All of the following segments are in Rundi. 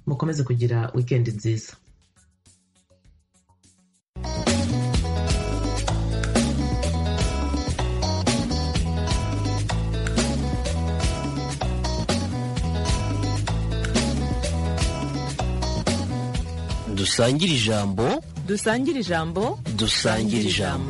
mukomeze kugira wikendi nziza dusangire ijambo dusangire ijambo dusangire ijambo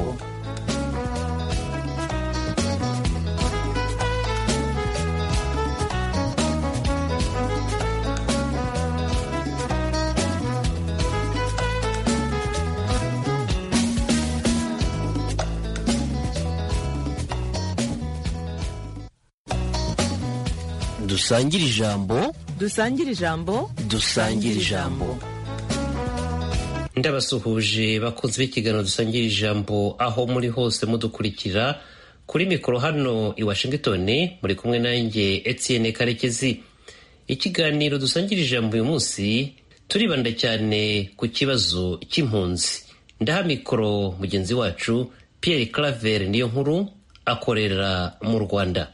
dusangire ijambo dusangire ijambo dusangire ijambo ndabasuhuje bakunze b'ikiganiro dusangira ijambo aho muri hose mudukurikira kuri mikoro hano i washington muri kumwe nanjye etienne karekezi ikiganiro dusangira ijambo uyu munsi turibanda cyane ku kibazo cy'impunzi ndaha mikoro mugenzi wacu pierre claver niyo nkuru akorera mu rwanda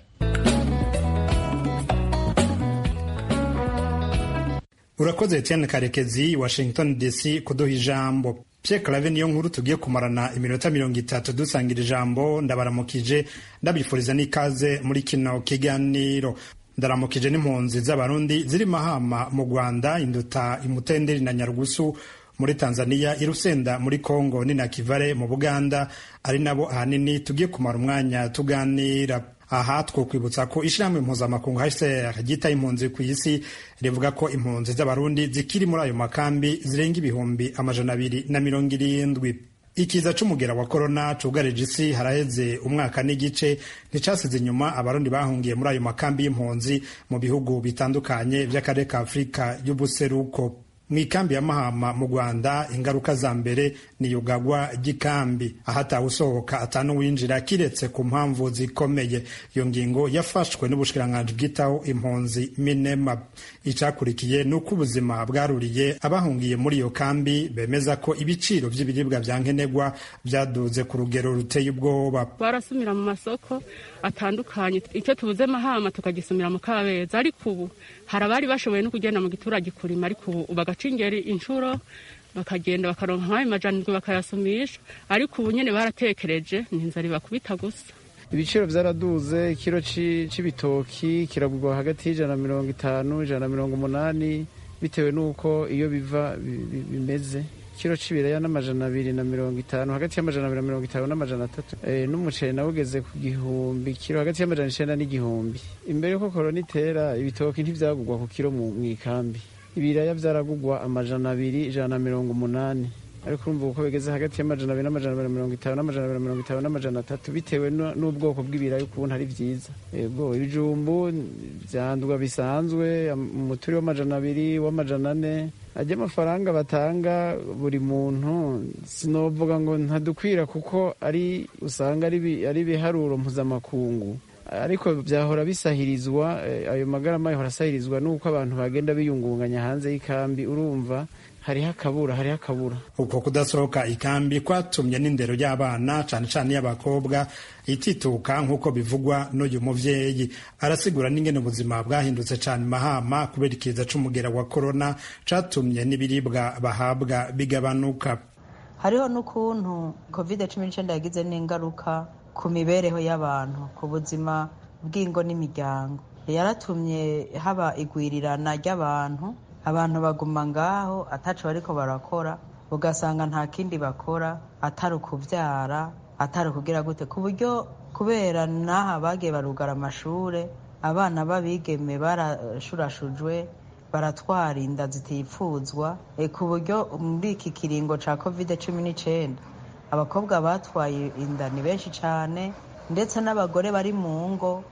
urakoze etienne karekezi washington dc kuduha ijambo pierre clave niyo nkuru tugiye kumarana iminota mirongo itatu dusangira ijambo ndabaramukije ndabifuriza n'ikaze muri kino kiganiro ndaramukije n'impunzi z'abarundi ziri mahama mu rwanda induta imutenderi na nyarugusu muri tanzania irusenda muri congo ni na kivare mu buganda ari nabo ahanini tugiye kumara umwanya tuganira aha twokwibutsa ko ishyirahamwe mpuzamakungu hcr ryitaye impunzi ku isi rivuga ko impunzi z'abarundi zikiri muri ayo makambi zirenga ibihumbi amajana abiri na mirongo irindwi ikiza c'umugera wa korona cugarije isi haraheze umwaka n'igice nticasize inyuma abarundi bahungiye muri ayo makambi y'impunzi mu bihugu bitandukanye vy'akarere ka afurika y'ubuseruko mu ikambi ya mahama mu rwanda ingaruka za mbere ni yugagwa ry'ikambi ahatawe usohoka atanuwinjira kiretse ku mpamvu zikomeye iyo ngingo yafashwe n'ubushikiranganji bwitaho impunzi minema icakurikiye ni uko ubuzima bwaruriye abahungiye muri iyo kambi bemeza ko ibiciro vy'ibiribwa vya nkenerwa vyaduze ku rugero ruteye ubwoba barasumira mu masoko atandukanye icyo tubuze mahama tukagisumira mu kabeza ariko ubu hari abari bashoboye no kugenda mu giturage kurima ariko ubu bagaca ingeri inshuro bakagenda bakaronka nk'ayo majanirwe bakayasumisha ariko ubu nyene baratekereje ni inzara ibakubita gusa ibiciro byaraduze ikiro c'ibitoki kiragurwa hagati y'ijana na mirongo itanu ijana na mirongo umunani bitewe n'uko iyo biva bimeze ikiro c'ibiraya n'amajana abiri na mirongo itanu hagati y'amajana abiri na mirongo itanu n'amajana atatu e, n'umuceri nawe ugeze ku gihumbi kiro hagati y'amajana icenda n'igihumbi imbere yuko korona itera ibitoki ntivyagurwa ku kiro mu ikambi ibiraya vyaragurwa amajana abiri ijana na mirongo umunani ariko urumva uko bigeze hagati y'amajana abiri n'amajana abiri na mirongo itanu n'amajana abiri na mirongo itanu n'amajana atatu bitewe n'ubwoko bw'ibiraya ukuntu ari vyiza yego ibijumbu vyandwa bisanzwe umuturi w'amajana abiri w'amajana ane ajya amafaranga batanga buri muntu sinovuga ngo ntadukwira kuko ari usanga ari ibiharuro mpuzamakungu ariko byahora bisahirizwa ayo magarama yahora asahirizwa n'uko abantu bagenda biyungunganya hanze y'ikambi urumva hariho akabura hariho akabura uko kudasohoka ikambi kwatumye n'indero y'abana cane cane y'abakobwa itituka nk'uko bivugwa n'uyu muvyeyi arasigura n'ingene ubuzima bwahindutse cane mahama kubera ikiza c'umugera wa korona catumye n'ibiribwa bahabwa bigabanuka hariho n'ukuntu covid cumi n'icenda yagize n'ingaruka ku mibereho y'abantu ku buzima bw'ingo n'imiryango yaratumye haba igwirirana ry'abantu abantu baguma ngaho ataco bariko barakora ugasanga nta kindi bakora atari ukuvyara atari ukugira gute ku buryo kubera n'aha bagiye barugara amashure abana b'abigeme barashurashujwe baratwara inda zitipfuzwa e ku buryo muri iki kiringo ca covid cumi n'icenda abakobwa batwaye inda ni benshi cane ndetse n'abagore bari mu ngo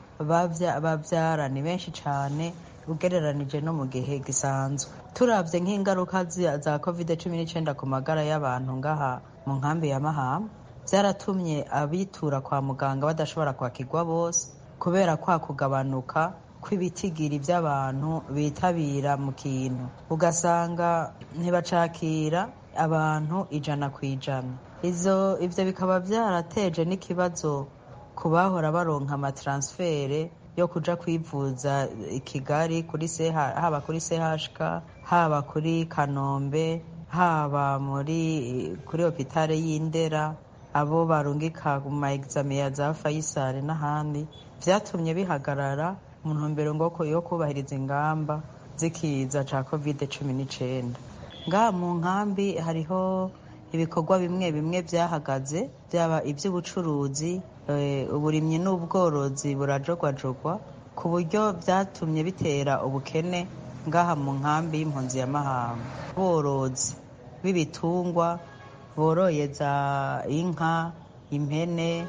bavyara ni benshi cane ugereranije no mu gihe gisanzwe turabye nk'ingaruka za covid cumi n'icyenda ku magara y'abantu ngaha mu nkambi ya mahama byaratumye abitura kwa muganga badashobora kwakirwa bose kubera kwa kugabanuka kw'ibitigiri by'abantu bitabira mu kintu ugasanga ntibacakira abantu ijana ku ijana ivyo bikaba byarateje n'ikibazo ku bahora baronka amataransifere yo kuja kwivuza i kigali kuri CH haba kuri chk haba kuri kanombe haba muri kuri hopitale y'indera abo barungika mu ma exame ya za fayisari n'ahandi vyatumye bihagarara mu ntumbero ngo yo kubahiriza ingamba z'ikiza ca covid cumi n'icenda ngaha mu nkambi hariho ibikorwa bimwe bimwe byahagaze byaba iby'ubucuruzi uburimyi n'ubworozi burajogwajogwa ku buryo byatumye bitera ubukene ngaha mu nkambi y'impunzi ya mahama borozi b'ibitungwa boroye za inka impene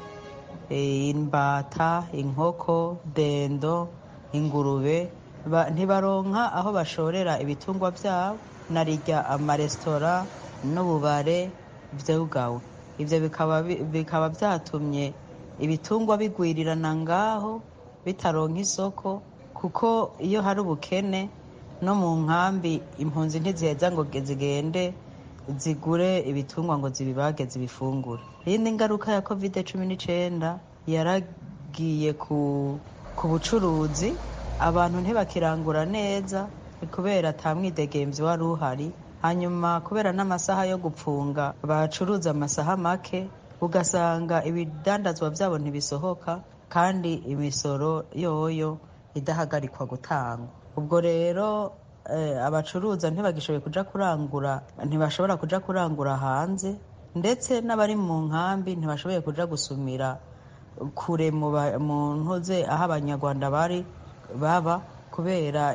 imbata inkoko dendo ingurube ntibaronka aho bashorera ibitungwa byabo narirya amaresitora n'ububare byugawe ibyo bikaba byatumye ibitungwa bigwirirana ngaho bitaronka isoko kuko iyo hari ubukene no mu nkambi impunzi ntiziheza ngo zigende zigure ibitungwa ngo zibibage zibifungure iyindi ngaruka ya covid cumi n'icyenda yaragiye ku bucuruzi abantu ntibakirangura neza kubera atamwidegemvyi wari uhari hanyuma kubera n'amasaha yo gupfunga bacuruza amasaha make ugasanga ibidandazwa byabo ntibisohoka kandi imisoro yoyo idahagarikwa gutangwa ubwo rero abacuruza ntibagishoboye kuja kurangura ntibashobora kuja kurangura hanze ndetse n'abari mu nkambi ntibashoboye kuja gusumira kure mu ntuze aho abanyarwanda bari baba kubera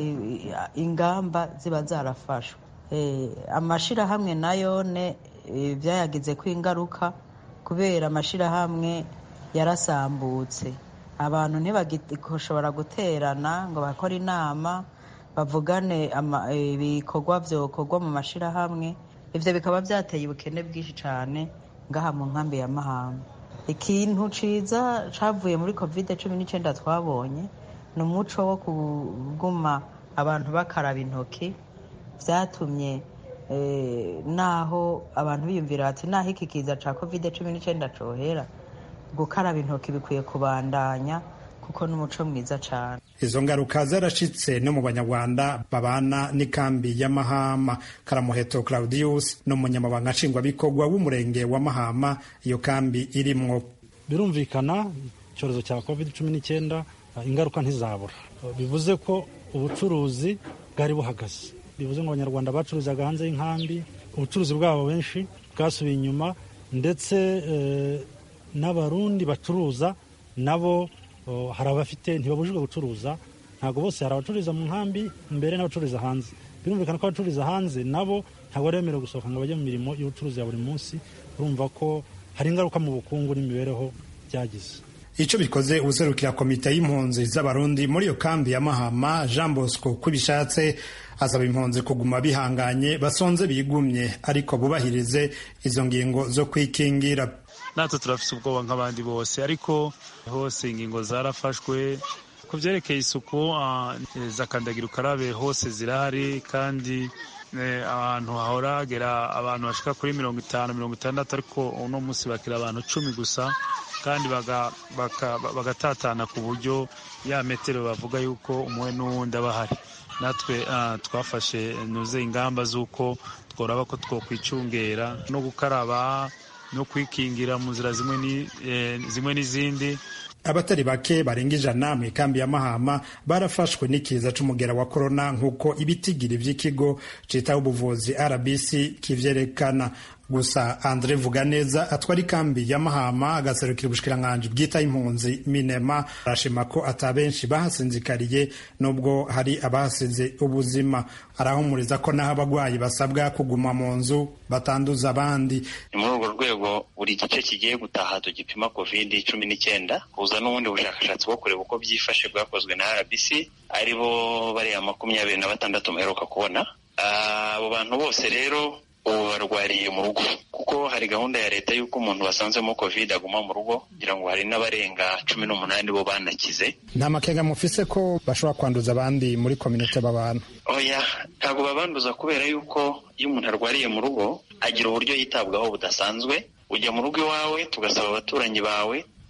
ingamba ziba zarafashwe amashirahamwe nayo ne byayagize ko ingaruka kubera amashirahamwe yarasambutse abantu ntibagishobora guterana ngo bakore inama bavugane ibikorwa byokorwa mu mashirahamwe ibyo bikaba byateye ubukene bwinshi cyane ngaha mu nkambi ya mahamba ikintu ciza cavuye muri covid cumi n'icyenda twabonye ni umuco wo kuguma abantu bakaraba intoki byatumye naho abantu biyumvira bati naho iki kiza cya covid cumi n'icyenda cohera gukaraba intoki bikwiye kubandanya kuko n'umuco mwiza cyane izo ngaruka zarashitse no mu banyarwanda babana n'ikambi ya mahama karamuheto claudius ni umunyamabanga nshingwabikorwa w'umurenge wa mahama iyo kambi irimwo birumvikana icyorezo cya covid cumi n'icyenda ingaruka ntizabura bivuze ko ubucuruzi bwari buhagaze bivuze ngo abanyarwanda bacuruzaga hanze y'inkambi ubucuruzi bwabo benshi bwasubiye inyuma ndetse n'abarundi bacuruza nabo hari abafite ntibabujijwe gucuruza ntabwo bose hari abacururiza mu nkambi mbere n'abacururiza hanze birumvikana ko abacururiza hanze nabo ntabwo bari bemerewe gusohoka ngo bajye mu mirimo y'ubucuruzi ya buri munsi urumva ko hari ingaruka mu bukungu n'imibereho byagize icyo bikoze userukira komite y'impunzi z'abarundi muri iyo kambi ya mahama jean bosco ko bishatse asaba impunzi kuguma bihanganye basonze bigumye ariko bubahirize izo ngingo zo kwikingira natwe turafite ubwoba nk'abandi bose ariko hose ingingo zarafashwe ku byerekeye isuku za kandagira ukarabe hose zirahari kandi ahantu hahora hagera abantu bashika kuri mirongo itanu mirongo itandatu ariko uno munsi bakira abantu cumi gusa kandi bagatatana ku buryo ya metero bavuga yuko umwe n'uwundi aba ahari natwe twafashe nuze ingamba z'uko tworaba ko twokwicungera no gukaraba no kwikingira mu nzira zimwe n'izindi abatari bake barenga ijana mu ikambi ya mahama barafashwe n'ikiza c'umugera wa korona nk'uko ibitigiri vy'ikigo citaho ubuvuzi rbc kivyerekana gusa andre vuganeza atwara ikambi ya mahama agaserukira ubushikiranganji bwita impunzi minema arashima ko ata benshi bahasinzikariye nubwo hari abahasize ubuzima arahumuriza ko n'aho abagwayi basabwa kuguma mu nzu batanduza abandi ni muri urwo rwego buri gice kigiye gutaha tugipima covid cumi n'icyenda kuza n'ubundi bushakashatsi bwo kureba uko byifashe bwakozwe na rbc ari bo bariya makumyabiri na batandatu muheruka kubona abo bantu bose rero ubu barwariye mu rugo kuko hari gahunda ya leta y'uko umuntu wasanzemo covid aguma mu rugo kugira ngo hari n'abarenga cumi n'umunani bo banakize nta makenga mufise ko bashobora kwanduza abandi muri kominote babana oya ntabwo babanduza kubera yuko iyo umuntu arwariye mu rugo agira uburyo yitabwaho budasanzwe ujya mu rugo iwawe tugasaba abaturanyi bawe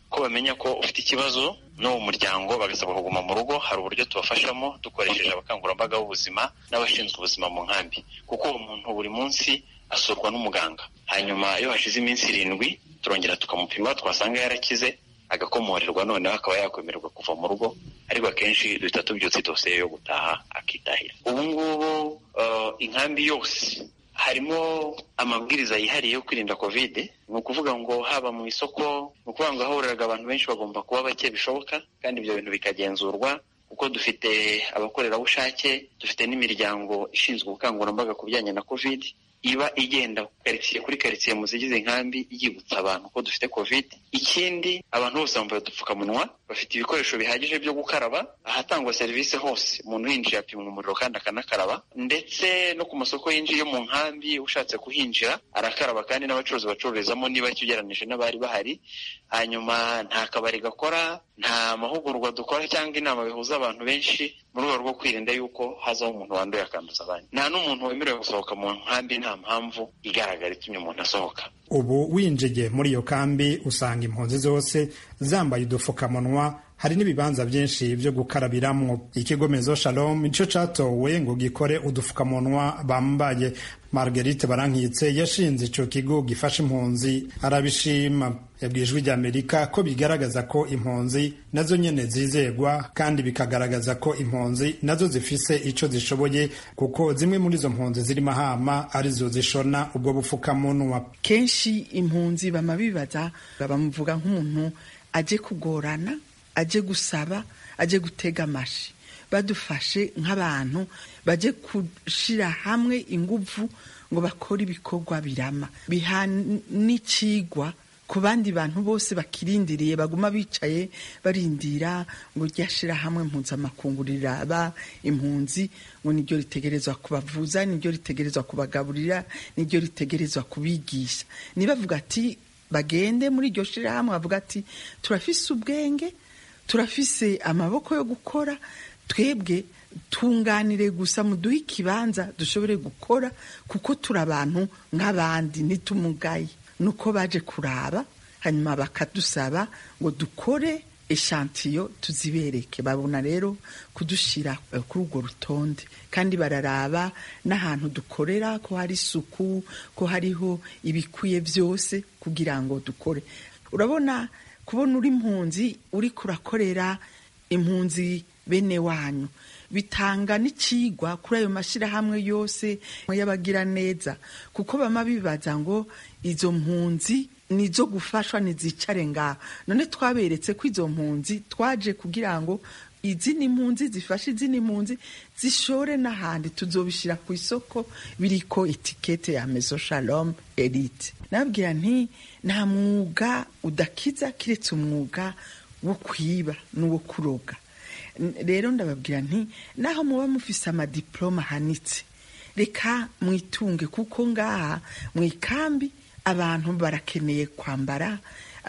ko bamenya ko ufite ikibazo no mu muryango bagasabwa kuguma mu rugo hari uburyo tubafashamo dukoresheje abakangurambaga b'ubuzima n'abashinzwe ubuzima mu nkambi kuko uwo muntu buri munsi asurwa n'umuganga hanyuma iyo hashize iminsi irindwi turongera tukamupima twasanga yarakize agakomorerwa noneho akaba yakwemererwa kuva mu rugo ariko akenshi duhita tubyutse dosiye yo gutaha akitahira ubu ngubu inkambi yose harimo amabwiriza yihariye yo kwirinda kovide ni ukuvuga ngo haba mu isoko ni ukuvuga ngo ahahuriraga abantu benshi bagomba kuba bake bishoboka kandi ibyo bintu bikagenzurwa kuko dufite abakorerabushake dufite n'imiryango ishinzwe ubukangurambaga ku bijyanye na kovide iba igenda karitsiye kuri karitsiye mu zigize inkambi yibutsa abantu ko dufite kovide ikindi abantu bose bambaye udupfukamunwa bafite ibikoresho bihagije byo gukaraba ahatangwa serivisi hose umuntu yinjiye apimwa umuriro kandi akanakaraba ndetse no ku masoko yinjiye mu nkambi ushatse kuhinjira arakaraba kandi n'abacuruzi bacururizamo niba ugereranije n'abari bahari hanyuma nta kabari gakora nta mahugurwa dukora cyangwa inama bihuza abantu benshi mu rwego rwo kwirinda yuko hazaho umuntu wanduye akanduza abandi nta n'umuntu wemerewe gusohoka mu nkambi nta mpamvu igaragara itumye umuntu asohoka ubu winjiye muri iyo kambi usanga impunzi zose zambaye udupfukamunwa hari n'ibibanza byinshi byo gukarabiramwo ikigo mezo shalom nicyo catowe ngo gikore udupfukamunwa bambaye marguerite barankitse yashinze ico kigo gifasha impunzi arabishima yabwiye ijwi ry'amerika ko bigaragaza ko impunzi nazo nyene zizegwa kandi bikagaragaza ko impunzi nazo zifise ico zishoboye kuko zimwe muri izo mpunzi ziri mahama arizo zishona ubwo bupfukamunwa kenshi impunzi bama bibaza bamuvuga nk'umuntu aje kugorana aje gusaba aje gutega amashi badufashe nk'abantu baje gushira hamwe inguvu ngo bakore ibikorwa birama biha n'icigwa ku bandi bantu bose bakirindiriye baguma bicaye barindira ngo ryashira hamwe mpuzamakungu riraba impunzi ngo niryo ritegerezwa kubavuza niryo ritegerezwa kubagaburira niryo ritegerezwa kubigisha nibavuga ati bagende muri iryo shirahamwe bavuga ati turafise ubwenge turafise amaboko yo gukora twebwe tunganire gusa muduhe ikibanza dushobore gukora kuko turi abantu nk'abandi ntitumugaye nuko baje kuraba hanyuma bakadusaba ngo dukore eshantiyo tuzibereke babona rero kudushyira kuri urwo rutonde kandi bararaba n'ahantu dukorera ko hari isuku ko hariho ibikwiye byose kugira ngo dukore urabona kubona uri impunzi uri kurakorera impunzi bene wanyu bitanga n'ikigwa kuri ayo mashyirahamwe yose y'abagira neza kuko bama bibaza ngo izo mpunzi nizo gufashwa ntizicare ngaho none twaberetse ko izo mpunzi twaje kugira ngo izindi mpunzi zifashe izindi mpunzi zishore n'ahandi tuzobishyira ku isoko biriko etikete ya mezo shalom elite nabwira nti nta mwuga udakiza kiretse umwuga wo kwiba n'uwo kuroga rero ndababwira nti naho muba mufise amadiploma ahanitse reka mwitunge kuko ngaha mu ikambi abantu barakeneye kwambara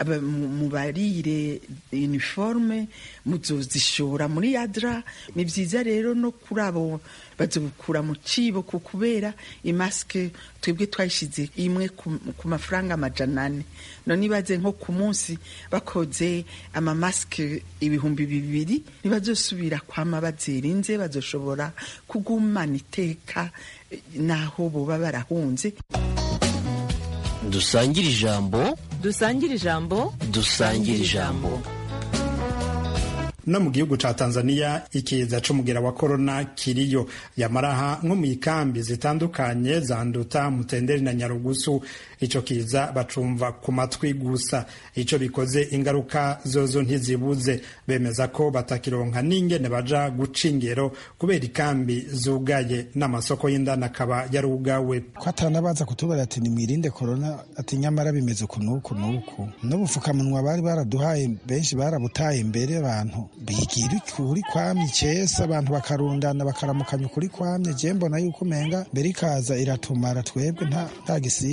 mubarire uniforme muzozishora muri yadra ni byiza rero no kuri abo bazobukura mu cibo ku kubera imasike twebwe twayishize imwe ku mafaranga amajana ane none ibaze nko ku munsi bakoze amamasike ibihumbi bibiri ntibazosubira kwama bazirinze bazoshobora kugumana iteka naho boba barahunze dusangire ijambo dusangire ijambo dusangire ijambo no mu gihugu ca tanzania ikiza c'umugera wa korona kiriyo yamaraha nko mu ikambi zitandukanye za nduta mutenderi na nyarugusu ico kiza bacumva ku matwi gusa ico bikoze ingaruka zozo ntizibuze bemeza ko batakironka n'ingene baja guca ingero kubera ikambi zugaye n'amasoko y'indani akaba yarugawe ko atanabaza kutubara ati nimwirinde korona ati nyamara bimeze uku n'uku n'uku n'ubupfukamunwa bari baraduhaye benshi barabutaye imbere abantu bigira ukuri kwamye icesa abantu bakarundana bakaramukanya ukuri kwamye je mbona yuko umenga mbere ikaza iratumara twebwe nta gisivye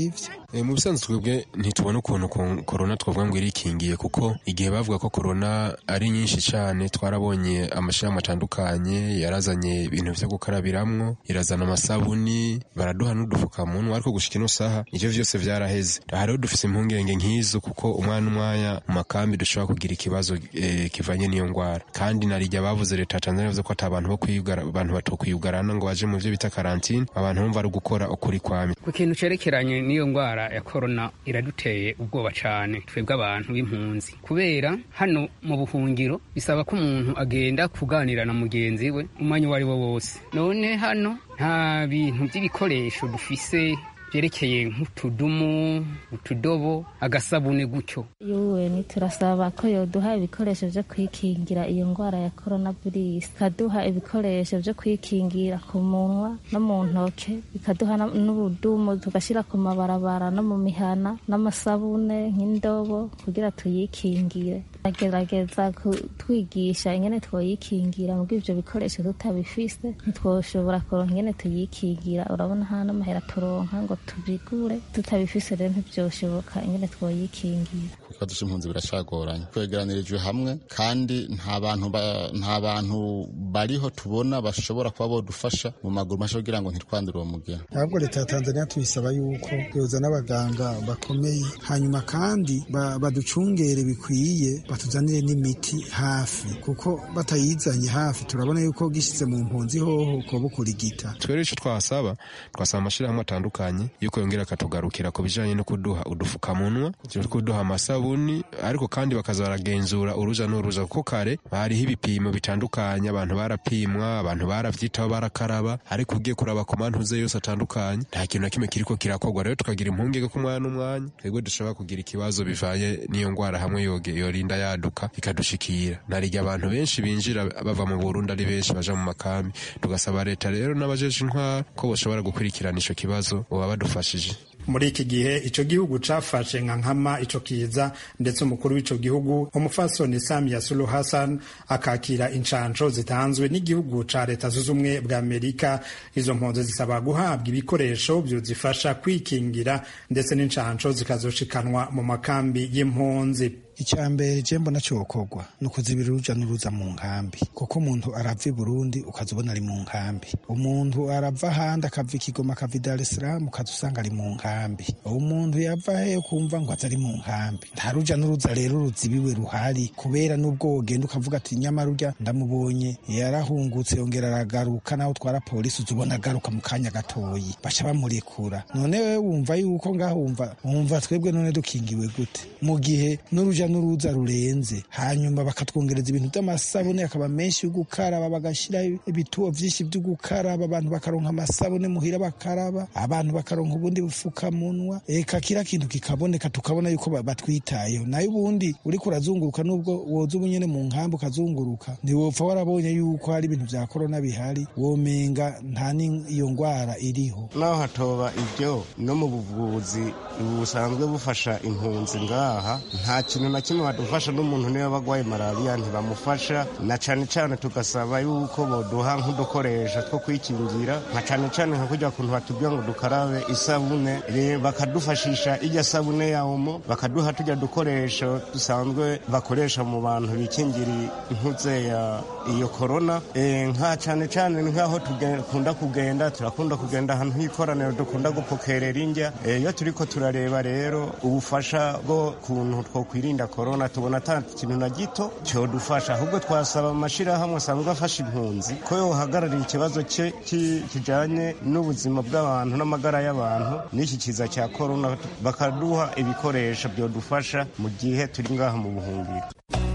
mu bisanzwe twebwe ntitubona ukuntu korona twavuga ngo irikingiye kuko igihe bavuga ko korona ari nyinshi cyane twarabonye amashyirahamwe atandukanye yarazanye ibintu vyo gukarabiramwo irazana amasabuni baraduha n'udufukamunwa ariko gushika ino saha ivyo vyose vyaraheze hariho dufise impungenge nk'izo kuko umwana umwanya mu makambi dushobora kugira ikibazo eh, kivanye n'iyo ngwara kandi narijya bavuze leta ya Tanzania yavuze ko ata abantu bo kwiyugara abantu batokwiyugarana ngo baje mu vyo bita karantine abantu bumva ari gukora ukuri kwami ku kintu cerekeranye n'iyo ngwara ya korona iraduteye ubwoba cane twebwe abantu b'impunzi kubera hano mu buhungiro bisaba ko umuntu agenda kuganira na mugenzi we umwanya uwo ari wo wose none hano nta bintu by'ibikoresho dufise byerekeye nk'utudumu utudobo agasabune gutyo yuweni turasaba ko yoduha ibikoresho vyo kwikingira iyo ngwara ya corona virus ikaduha ibikoresho vyo kwikingira ku munwa no mu ntoke ikaduha n'ubudumu tugashira ku mabarabara no mu mihana n'amasabune nk'indobo kugira tuyikingire agerageza kutwigisha ingene twoyikingira mugo ivyo bikoresho tutabifise ntitwoshobora kuronka ingene tuyikingira urabona nta n'amahera turonka ngo tubigure tutabifise rero ntivyoshoboka ingene twoyikingira ikibazo c'impunzi biracagoranye twegeranirijwe hamwe kandi nta bantu nta bantu bariho tubona bashobora kuba bodufasha mu maguru masha kugira ngo ntitwandure uwo mugera ahubwo leta ya tanzania tuyisaba yuko yoza n'abaganga bakomeye hanyuma kandi baducungere bikwiye batuzanire n'imiti hafi kuko batayizanye hafi turabona yuko gishyize mu mpunzi hoho ko bukurigita twere ico twasaba twasaba amashirahamwe atandukanye yuko yongera akatugarukira ku bijanye no kuduha udufukamunwa kuduha amasabuni ariko kandi bakaza baragenzura uruja n'uruza kuko kare hariho ibipimo bitandukanye abantu barapimwa abantu baravyitaho barakaraba ariko ugiye kuraba ku mantuze yose atandukanye nta kintu na kimwe kiriko kirakorwa rero tukagira impungenge ko umwana n'umwanya twebwe dushobora kugira ikibazo bivanye n'iyo ngwara hamwe yoge yorinda yaduka ikadushikira narirya abantu benshi binjira bava mu Burundi ari benshi baja mu makambi tugasaba leta rero n'abajeje intwara ko boshobora gukurikirana ico kibazo boba badufashije muri iki gihe ico gihugu cafashe nka nkama ico kiza ndetse umukuru w'ico gihugu umufasoni Samia Suluhu Hassan akakira incanco zitanzwe n'igihugu ca leta zunze ubumwe bwa Amerika izo mpunzi zisaba guhabwa ibikoresho vyozifasha kwikingira ndetse n'incanco zikazoshikanwa mu makambi y'impunzi icya mbere je mbona cokorwa ni ukuzibira uruja n'uruza mu nkambi kuko umuntu arava i burundi ukaza ubona ari mu nkambi umuntu arava ahandi akava i kigoma akava i dar es salaam ukaza usanga ari mu nkambi umuntu yava heyo kumva ngo aza ari mu nkambi nta ruja n'uruza rero ruzibiwe ruhari kubera n'ubwo wogenda ukavuga ati nyamara urya ndamubonye yarahungutse yongera aragaruka naho utwara polisi uza ubona agaruka mu kanya gatoyi baca bamurekura none wewe wumva yuko ngaho wumva wumva twebwe none dukingiwe gute mu gihe n'uruja n'uruza rurenze hanyuma bakatwongereza ibintu by'amasabune akaba menshi yo gukaraba bagashyiraho ibituo byinshi byo gukaraba abantu bakaronka amasabune muhira bakaraba abantu bakaronka ubundi bufukamunwa eka kira kintu kikaboneka tukabona yuko batwitayeho nayo ubundi uriko urazunguruka nubwo woza ubunyene mu nkambi ukazunguruka ntiwopfa warabonye yuko hari ibintu vya korona bihari womenga nta n'iyo ngwara iriho naho hatoba ibyo no mu buvuzi busanzwe bufasha impunzi ngaha nta kintu na kimwe badufasha n'umuntu niba bagwaye malariya ntibamufasha na cane cane tugasaba yuko boduha nk'udukoresho two kwikingira nka cane cane nka kurya kuntu batubwira ngo dukarabe isabune bakadufashisha irya sabune ya omo bakaduha turya dukoresho dusanzwe bakoresha mu bantu bikingira intuze ya iyo korona nka cane cane nk'aho dukunda kugenda turakunda kugenda ahantu h'ikoraniro dukunda gupokerera indya iyo turiko turareba rero ubufasha bwo kuntu twokwirinda korona tubona ata kintu na gito cyodufasha ahubwo twasaba amashirahamwe asanzwe afasha impunzi ko yohagararira ikibazo cye kijanye n'ubuzima bw'abantu n'amagara y'abantu n'iki kiza cya korona bakaduha ibikoresho byodufasha mu gihe turi ngaha mu buhungiro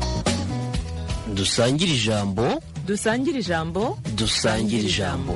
dusangire ijambo dusangire ijambo dusangire ijambo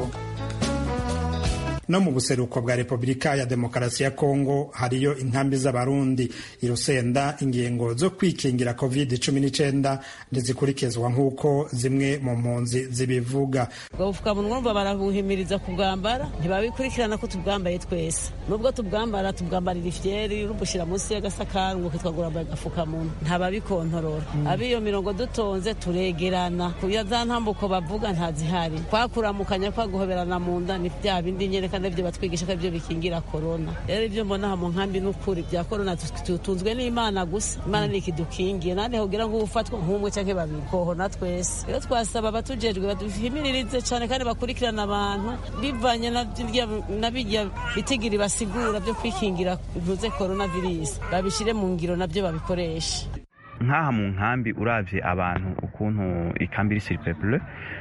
no mu buseruko bwa repubulika ya demokarasi ya kongo hariyo inkambi z'abarundi irusenda ingingo zo kwikingira covid cumi n'icyenda ntizikurikizwa nk'uko zimwe mu mpunzi zibivuga ubwo bufukamunwa urumva barabuhimiriza kubwambara ntibabikurikirana ko tubwambaye twese nubwo tubwambara tubwambarira ifyeri urubushyira munsi y'agasakari ngo twagura agafukamunwa ntababikontorora ab'iyo mirongo dutonze turegerana kuya za ntambuko bavuga ntazihari kwakuramukanya kwaguhoberana mu nda ni bya bindi nyereka kandi ibyo batwigisha ko ibyo bikingira korona rero ibyo mbona aha mu nkambi n'ukuri bya korona tutunzwe n'imana gusa imana ni ikidukingiye nande kugira ngo ufatwe nk'umwe cyangwa babiri hohona twese rero twasaba abatujejwe baduhimiririze cyane kandi bakurikirana abantu bivanye na bijya bitigiri basigura byo kwikingira bivuze korona virusi babishyire mu ngiro nabyo babikoreshe nk'aha mu nkambi uravye abantu ukuntu ikambi iri siripepure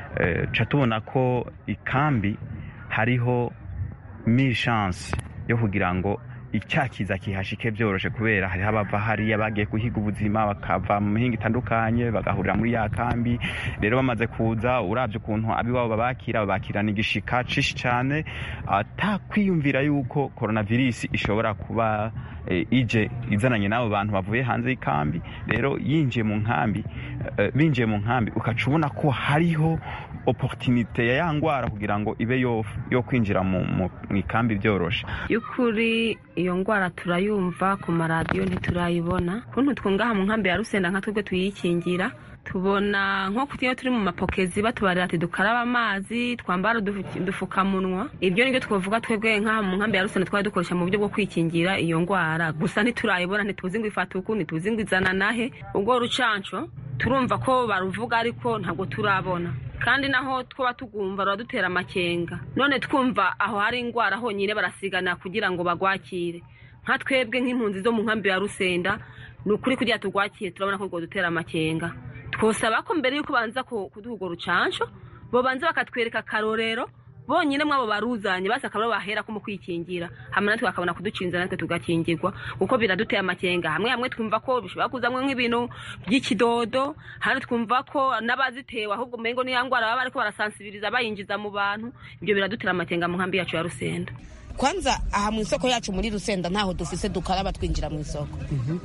ca tubona ko ikambi hariho mille chance yo kugira ngo icyakiza kihashike byoroshe kubera hariho abava hariya bagiye guhiga ubuzima bakava mu mihinga itandukanye bagahurira muri ya kambi rero bamaze kuza urabye ukuntu abiwabo babakira babakirana igishika cishi cyane atakwiyumvira yuko coronavirus ishobora kuba ije izananye n'abo bantu bavuye hanze y'ikambi rero yinjiye mu nkambi binjiye mu nkambi ukaca ubona ko hariho oporutinite ya ya ndwara kugira ngo ibe yo kwinjira mu ikambi byoroshe y'ukuri iyo ndwara turayumva ku maradiyo ntiturayibona kuntu twungaha mu nkambi ya rusenda nka twebwe tuyikingira tubona nko iyo turi mu mapokezi batubarira ati dukaraba amazi twambara udupfukamunwa ibyo nibyo twavuga twebwe nk'aha mu nkambi ya rusenda twari dukoresha mu buryo bwo kwikingira iyo ndwara gusa ntiturayibona ntituzi ngo ifata uku ntituzi ngo izana nahe ubwo rucanco turumva ko baruvuga ariko ntabwo turabona kandi naho twaba tugumva ruradutera amakenga none twumva aho hari indwara honyine barasigana kugira ngo bagwakire nka twebwe nk'impunzi zo mu nkambi ya rusenda ni ukuri kugira tugwakire turabona ko dutera amakenga twosaba ko mbere y'uko banza kuduha urwo rucanco bobanza bakatwereka akarorero bonyine mwabo baruzanye basi akaba bahera ko mu kwikingira hamwe natwe bakabona kuducinza natwe tugakingirwa kuko biraduteye amakenga hamwe hamwe twumva ko bishobora kuzamwo nk'ibintu by'ikidodo hano twumva ko n'abazitewe ahubwo umengo niya ndwara baba bariko barasansibiriza bayinjiza mu bantu ibyo biradutera amakenga mu nkambi yacu ya rusenda kwanza aha mu isoko yacu muri rusenda ntaho dufise dukaraba twinjira mu isoko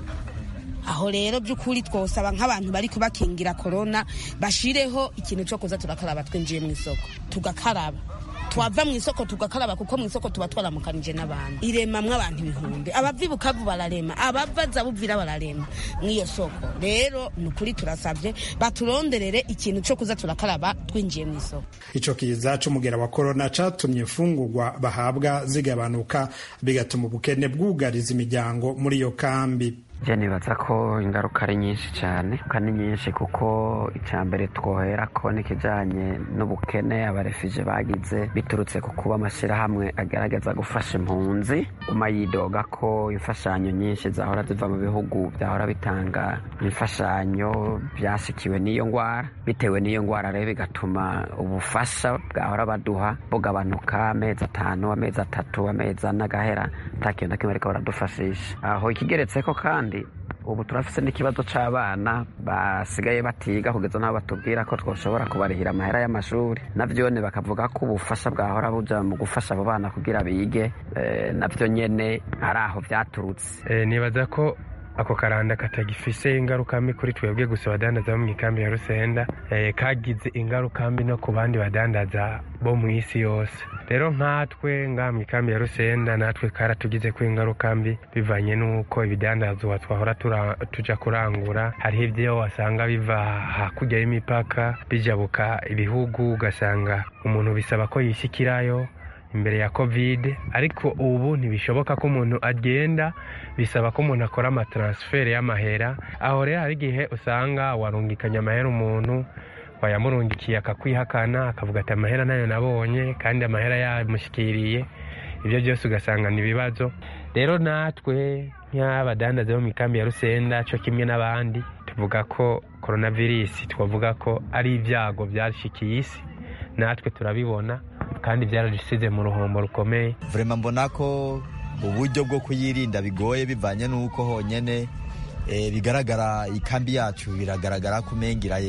aho rero by'ukuri twosaba nk'abantu bari kubakingira korona bashireho ikintu cyo kuza turakaraba twinjiye mu isoko tugakaraba twava mu isoko tugakaraba kuko mu isoko tuba twaramukanije n'abantu iremamwo abantu ibihumbi abava ibukavu bararema abava zabuvira bararema mw'iyo soko rero ni ukuri turasabye baturonderere ikintu cyo kuza turakaraba twinjiye mu isoko ico kiza c'umugera wa korona catumye imfungurwa bahabwa zigabanuka bigatuma ubukene bwugariza imiryango muri iyo kambi je nibaza ko ingaruka ari nyinshi cyane kandi nyinshi kuko icya mbere twohera ko n'ikijyanye n'ubukene abarefije bagize biturutse ku kuba amashyirahamwe agaragaza gufasha impunzi uma yidoga ko imfashanyo nyinshi zahora ziva mu bihugu byahora bitanga imfashanyo byasikiwe n'iyo ndwara bitewe n'iyo ndwara rero bigatuma ubufasha bwahora baduha bugabanuka amezi atanu amezi atatu amezi ane agahera nta kintu na kimwe ariko baradufashisha aho ikigeretse ko kandi ubu turafise n'ikibazo c'abana basigaye batiga kugeza n'aho batubwira ko twoshobora kubarihira amahera y'amashuri navyone bakavuga ko ubufasha bwahora buja mu gufasha abo bana kugira bige e, navyo nyene ari aho vyaturutse e, nibaza ko ako karanda katagifise ingaruka mbi kuri twebwe gusa badandaza bo mu ikambi ya rusenda eh, kagize ingaruka mbi no ku bandi badandaza bo mu isi yose rero nkatwe ngaha mu ikambi ya rusenda natwe karatugize ko ingaruka mbi bivanye n'uko ibidandazwa twahora tuja kurangura hariho ibyo wasanga biva hakurya y'imipaka bijabuka ibihugu ugasanga umuntu bisaba ko yishyikirayo imbere ya covid ariko ubu ntibishoboka ko umuntu agenda bisaba ko umuntu akora amataransiferi y'amahera aho rero hari igihe usanga warungikanye amahera umuntu wayamurungikiye akakwihakana akavuga ati amahera nayo nabonye kandi amahera yamushyikiriye ibyo byose ugasanga ni ibibazo rero natwe nk'abadandaza bo mu ikambi ya rusenda cyo kimwe n'abandi tuvuga ko coronavirus twavuga ko ari ibyago byashikiye isi natwe turabibona kandi byaradusize mu ruhombo rukomeye vrema mbona ko uburyo bwo kuyirinda bigoye bivanye n'uko honyine bigaragara ikambi yacu biragaragara ko umenga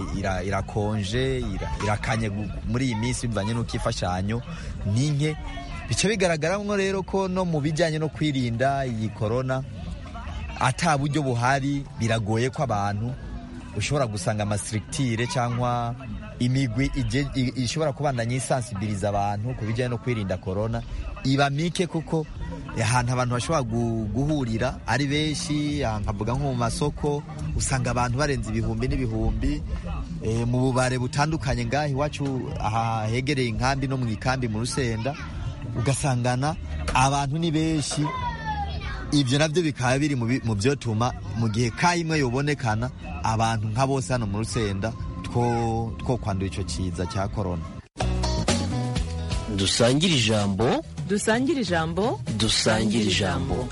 irakonje irakanye muri iyi minsi bivanye n'uko imfashanyo ni nke bica bigaragaramo rero ko no mu bijyanye no kwirinda iyi korona ata buryo buhari biragoye ko abantu ushobora gusanga amasirikitire cyangwa imigwi ishobora kubandanya isansibiriza abantu ku bijyanye no kwirinda korona iba mike kuko ahantu abantu bashobora guhurira ari benshi nkavuga nko mu masoko usanga abantu barenze ibihumbi n'ibihumbi mu bubare butandukanye ngaho iwacu aha hegereye inkambi no mu ikambi mu rusenda ugasangana abantu ni benshi ibyo nabyo bikaba biri mu byotuma mu gihe kayimwe yobonekana abantu nka bose hano mu rusenda two kwandura icyo kiza cya korona dusangire ijambo dusangire ijambo dusangire ijambo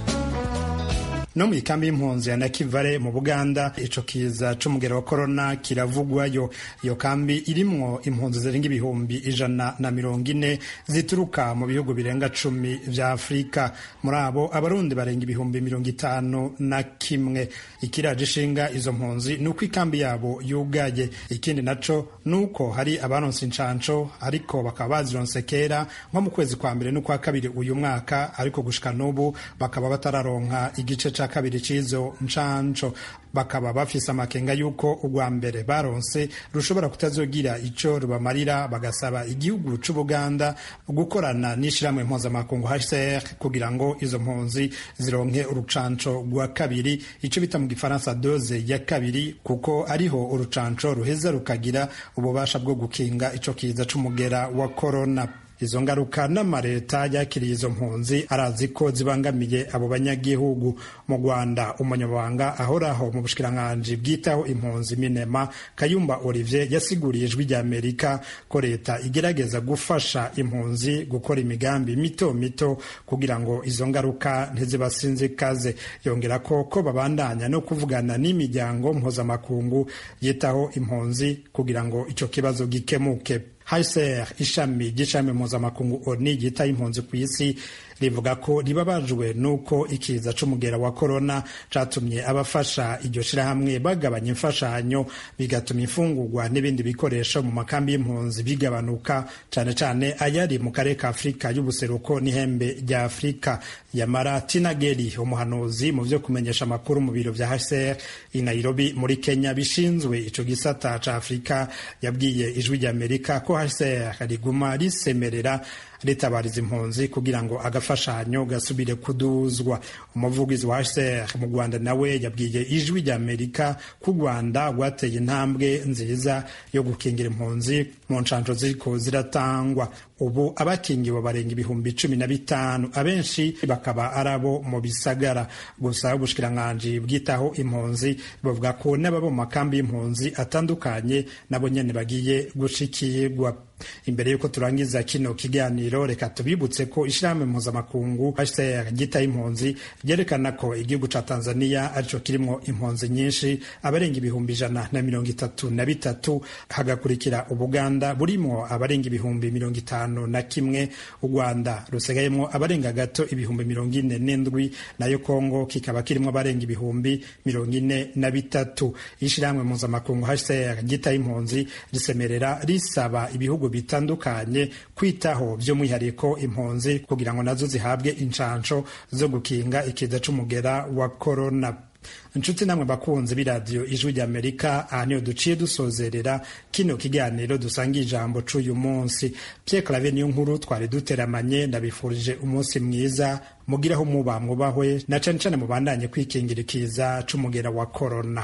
no mu ikambi y'impunzi ya nakivale mu buganda ico kiza c'umugero wa korona kiravugwayo iyo kambi irimwo impunzi zirenga ibihumbi ijana na mirongo ine zituruka mu bihugu birenga cumi vya afurika muri abo abarundi barenga ibihumbi mirongo itanu na kimwe ikiraje ishinga izo mpunzi ni uko ikambi yabo yugaye ikindi naco ni uko hari abaronse incanco ariko bakaba bazironse kera nko mu kwezi kwa mbere n'ukwa kabiri uyu mwaka ariko gushika n'ubu bakaba batararonka igice ca kabiri c'izo ncanco bakaba bafise amakenga y'uko urwa mbere baronse rushobora kutazogira ico rubamarira bagasaba igihugu c'ubuganda gukorana n'ishirahamwe mpuzamakungu hcr kugira ngo izo mpunzi zironke urucanco rwa kabiri ico bita mu gifaransa doze ya kabiri kuko ariho urucanco ruheza rukagira ububasha bwo gukinga ico kiza c'umugera wa korona izo ngaruka n'amareta yakiriye izo mpunzi arazi ko zibangamiye abo banyagihugu mu rwanda umunyamabanga ahoraho mu bushikiranganji bwitaho impunzi minema kayumba olivier yasiguriye ijwi ry'amerika ko leta igerageza gufasha impunzi gukora imigambi mito mito kugira ngo izo ngaruka ntizibasinzikaze yongera ko ko babandanya no kuvugana n'imiryango mpuzamakungu yitaho impunzi kugira ngo icyo kibazo gikemuke HCR ishami ry'ishami mpuzamakungu ONU ryitaye impunzi ku isi rivuga ko ribabajwe n'uko ikiza c'umugera wa korona catumye abafasha iryo shirahamwe bagabanya imfashanyo bigatuma imfungurwa n'ibindi bikoresho mu makambi y'impunzi bigabanuka cane cane ayari mu karere ka afurika y'ubuseruko n'ihembe rya afurika yamara tinageri umuhanuzi mu vyo kumenyesha amakuru mu biro vya HCR i Nairobi muri Kenya bishinzwe ico gisata ca Afurika yabwiye ijwi ry'Amerika ko HCR riguma risemerera ritabariza impunzi kugira ngo agafashanyo gasubire kuduzwa umuvugizi wa HCR mu Rwanda nawe yabwiye ijwi rya Amerika ko u Rwanda rwateye intambwe nziza yo gukingira impunzi mu nshanjo ziriko ziratangwa ubu abakingiwe barenga ibihumbi cumi na bitanu abenshi bakaba ari abo mu bisagara gusa ubushikiranganji bwitaho impunzi bavuga ko n'ababa mu makambi y'impunzi atandukanye nabo nyene bagiye gushikirwa imbere y'uko turangiza kino kiganiro reka tubibutse ko ishirahamwe mpuzamakungu HCR ryitaye impunzi ryerekana ko igihugu ca Tanzania arico kirimwo impunzi nyinshi abarenga ibihumbi ijana na mirongo itatu na bitatu hagakurikira Ubuganda burimwo abarenga ibihumbi mirongo itanu na kimwe u Rwanda rusigayemwo abarenga gato ibihumbi mirongo ine n'indwi nayo Kongo kikaba kirimwo abarenga ibihumbi mirongo ine na bitatu ishirahamwe mpuzamakungu HCR ryitaye impunzi risemerera risaba ibihugu bitandukanye kwitaho by'umwihariko impunzi kugira ngo nazo zihabwe inshansho zo gukinga ikiza c'umugera wa korona inshuti namwe bakunzi b'iradiyo ijwi ry'amerika aha niyo duciye dusozerera kino kiganiro dusanga ijambo c'uyu munsi pye clave niyo nkuru twari duteramanye ndabifurije umunsi mwiza mugiraho muba mwubahwe na cane cane mubandanye kwikingira ikiza c'umugera wa korona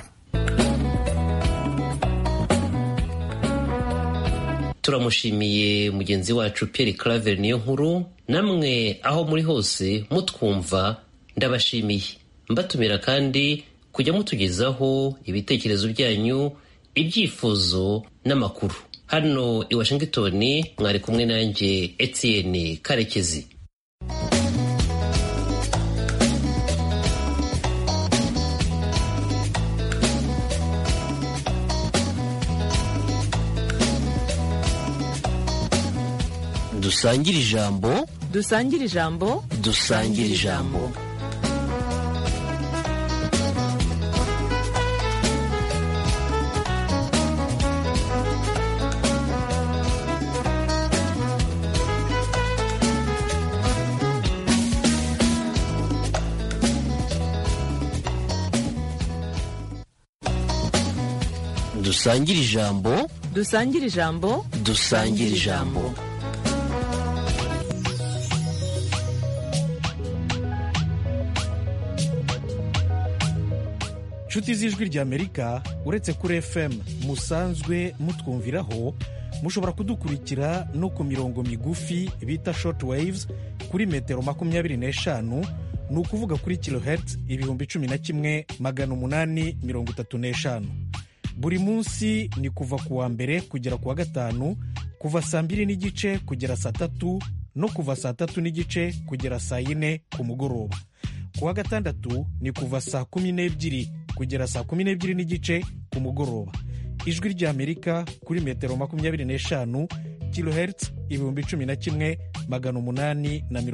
turamushimiye mugenzi wacu Pierre Claver niyo nkuru namwe aho muri hose mutwumva ndabashimiye mbatumira kandi kujya mutugezaho ibitekerezo byanyu ibyifuzo n'amakuru hano i Washington mwari kumwe nanjye Etienne Karekezi dusangire ijambo dusangire ijambo dusangire ijambo dusangire ijambo dusangire ijambo dusangire ijambo inshuti z'ijwi ry'amerika uretse kuri fm musanzwe mutwumviraho mushobora kudukurikira no ku mirongo migufi bita short waves kuri metero makumyabiri n'eshanu ni ukuvuga kuri kilohertz ibihumbi cumi na kimwe magana umunani mirongo itatu n'eshanu buri munsi ni kuva ku wa mbere kugera ku wa gatanu kuva saa mbiri n'igice kugera saa tatu no kuva saa tatu n'igice kugera saa yine ku mugoroba ku wa gatandatu ni kuva saa kumi n'ebyiri kugera saa kumi n'ebyiri n'igice ku mugoroba ijwi ry'amerika kuri metero makumyabiri n'eshanu kilohertz ibihumbi cumi na kimwe magana umunani na mirongo